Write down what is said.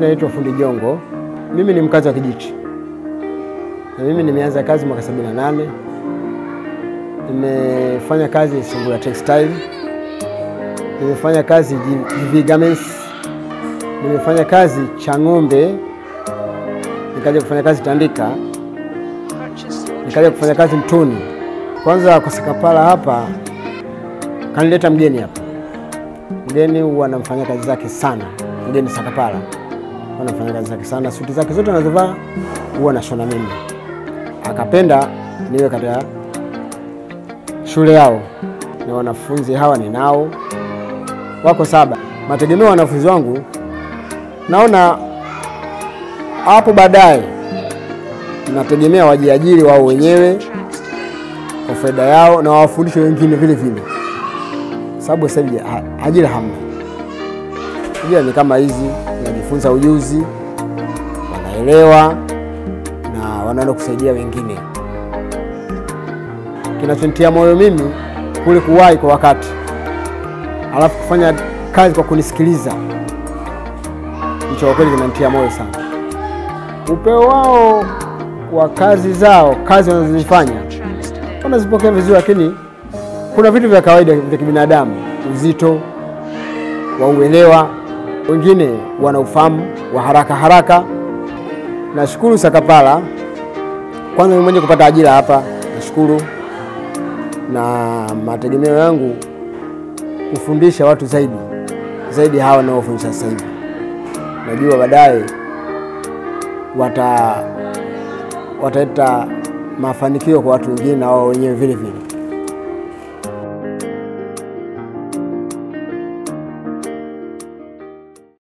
naitwa Fundi Jongo. Mimi ni mkazi wa Kijichi na mimi nimeanza kazi mwaka 78. Nimefanya kazi Sungura Textile, nimefanya kazi GV Garments, nimefanya kazi Chang'ombe, nikaja kufanya kazi Tandika, nikaja kufanya kazi Mtoni. Kwanza kwa Sakapala hapa kanileta mgeni hapa. Mgeni huwa anamfanyia kazi zake sana, mgeni Sakapala huwa anafanya kazi zake sana, suti zake zote anazovaa huwa nashona mimi. Akapenda niwe katika shule yao, na wanafunzi hawa ninao wako saba. Mategemeo ya wanafunzi wangu, naona hapo baadaye nategemea wajiajiri wao wenyewe kwa faida yao na wawafundishe wengine vile vile, sababu sasa hivi ha- ajira hamna. Ajira ni kama hizi, wanajifunza ujuzi, wanaelewa na wanaenda kusaidia wengine. Kinachonitia moyo mimi kule kuwahi kwa wakati, alafu kufanya kazi kwa kunisikiliza, hicho kwa kweli kinanitia moyo sana. Upeo wao wa kazi zao, kazi wanazozifanya wanazipokea vizuri, lakini kuna vitu vya kawaida vya kibinadamu, uzito wa uelewa, wengine wana ufahamu wa haraka haraka. Nashukuru Sakapala kwanza mimi mwenyewe kupata ajira hapa, nashukuru na mategemeo yangu kufundisha watu zaidi zaidi hawa wanaofundisha sasa hivi. Najua baadaye wata wataleta mafanikio kwa watu wengine na wao wenyewe vile vile.